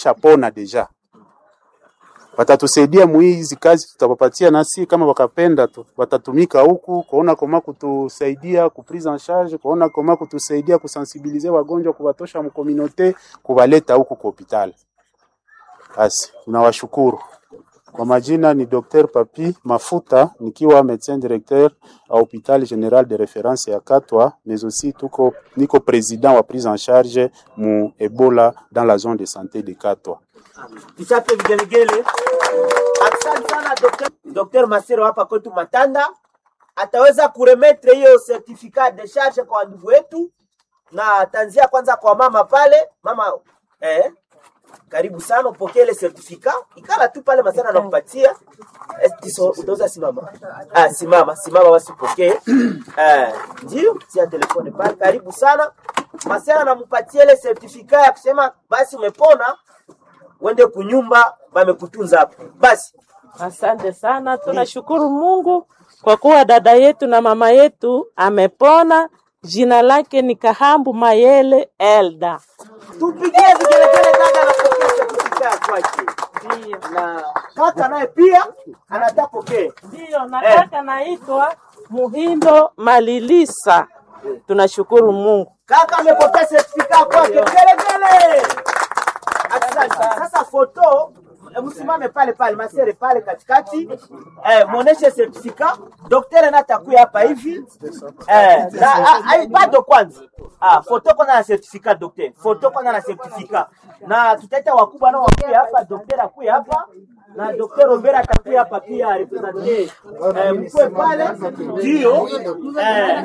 chapona deja watatusaidia muhizi kazi tutawapatia, nasi kama wakapenda tu watatumika huku kuona koma kutusaidia ku prise en charge, kuona koma kutusaidia kusensibilize wagonjwa, kuwatosha mkominote, kuwaleta huku kwa hospitali. Basi tunawashukuru. Kwa majina ni Dr. Papi Mafuta nikiwa médecin directeur à hôpital général de référence ya Katwa, mais aussi tuko niko président wa prise en charge mu Ebola dans la zone de santé de Katwa. Tuchape vigelegele. Asante sana Dr. Dr. Masero hapa kwetu Matanda ataweza kuremetre hiyo certificat de charge kwa ndugu wetu, na tanzia kwanza kwa mama pale. Mama eh, karibu sana upokee ile certificat, ikala tu pale Masana anakupatia Eh, tiso utaweza simama. Ah, simama simama, basi upokee eh, ndio tia telefone pale. Karibu sana Masana anampatia ile certificat ya kusema basi umepona uende kunyumba wamekutunza hapo. Basi Asante sana, tunashukuru Mungu kwa kuwa dada yetu na mama yetu amepona. Jina lake ni Kahambu Mayele Elda. tupigie vigelegele, dada anapokea certificate ya kwake, na kaka naye pia anataka pokee. Ndiyo, na kaka naitwa Muhindo Malilisa. Tunashukuru Mungu. Kaka amepokea certificate ya kwake, vigelegele. Asante. Sasa foto eh, msimame pale pale masere pale katikati eh, muoneshe certificate. Daktari na atakuya hapa hivi eh, na, ah, ah, bado kwanza ah, foto kwanza na certificate daktari, foto kwanza na certificate, na tutaita wakubwa nao wakuya hapa, daktari akuya hapa na Dr. Robert atakuya hapa pia represente eh, mkwe pale ndio eh,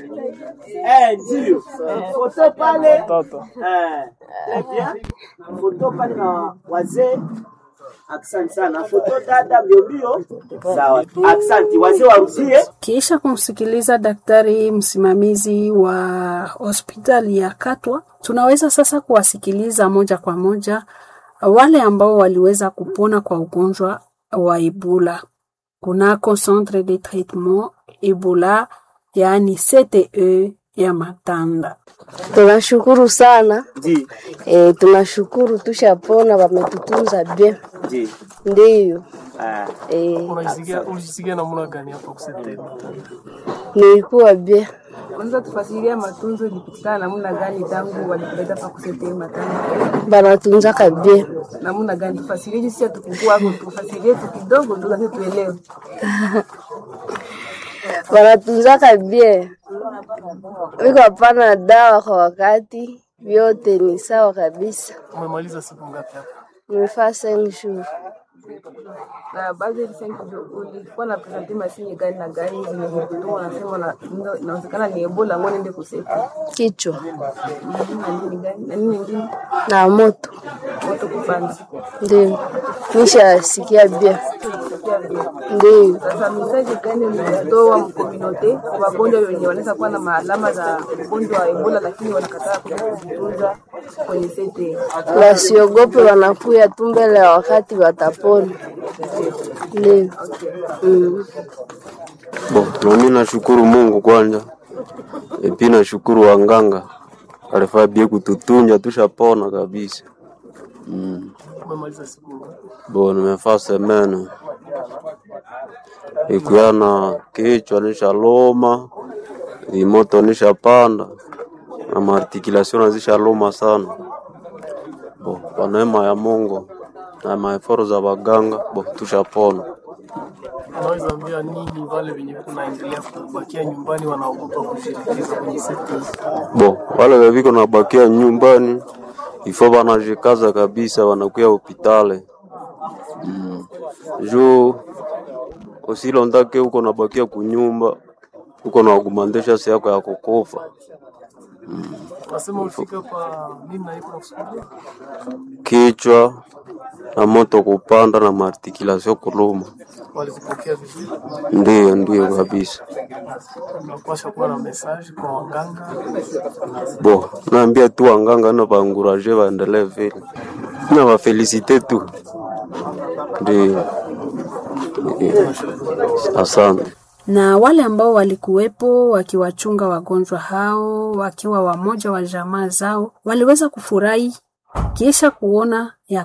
eh, ndio eh, foto pale eh, très bien foto pale na wazee Asante sana. Foto dada mbio mbio. Sawa. Asante. Wazee warudie. Kisha kumsikiliza daktari msimamizi wa hospitali ya Katwa, tunaweza sasa kuwasikiliza moja kwa moja wale ambao waliweza kupona kwa ugonjwa wa Ebola kunako centre de traitement Ebola, yaani CTE ya Matanda. Tunashukuru sana Ndi. e, tunashukuru tushapona, wametutunza bien, Ndi. ndiyo Ah. e, Unajisikia unajisikia namna gani hapa kusete? nilikuwa bien. Unaweza tufasiria matunzo ilipitikana namna gani tangu walikuleta pa kusete matanga Banatunzaka bien, namna gani? Tufasirie jinsi ya tukukua hapo, tufasirie tu kidogo tu lakini tuelewe. banatunzaka bien, wiko hapana dawa kwa wakati, vyote ni sawa kabisa. Umemaliza siku ngapi hapa? Nimefaa cinq jours. Na baadhi ya sasa ulikuwa na presenti masini gani na gani zenye kutuma unasema na ndo- inawezekana ni Ebola ngo nende kusete. kichwa Mhm, Na nini gani? Na nini nyingine? na moto, Moto kupanda. ndio nishasikia bien, Sikia vile. ndio Sasa mesaje gani mnatoa mkominote wagonjwa wenye wanaweza kuwa na maalama za ugonjwa wa Ebola lakini wanakataa kuja kujitunza kwenye sete? wasiogope, wanakuya tu mbele ya wakati watapona. Ndio mm. Bo, nami nashukuru Mungu kwanza, epi nashukuru wanganga alifaa bie kututunja tushapona kabisa. Mm. Umemaliza siku ngapi? Bo, nimefaa semene ikuya na kichwa nishaloma, vimoto nishapanda na maartikulation nazishaloma sana. Bo, kwa neema ya Mungu na maeforo za waganga, bo tushapona. Unaweza ambia nini wale wenye kunaendelea kubakia nyumbani wanaogopa kushirikiza kwenye sekta hizi? Bo, wale weviko nabakia nyumbani ifo wanajikaza kabisa, wanakuya hopitale mm. juu usilondake uko nabakia kunyumba uko na wagumandesha si yako ya kukufa Unasema ulifika kwa nini na iko nakusukulia? kichwa na moto kupanda na maartikulation kuluma. Walikupokea vizuri? Ndiyo, ndiyo kabisa. Unapaswa kuwa na message kwa waganga. Bo, naambia tu wanganga na baanguraje waendelee vile na wafelisite tu, ndiyo. Asante. na wale ambao walikuwepo wakiwachunga wagonjwa hao wakiwa wamoja wa jamaa zao waliweza kufurahi kisha kuona ya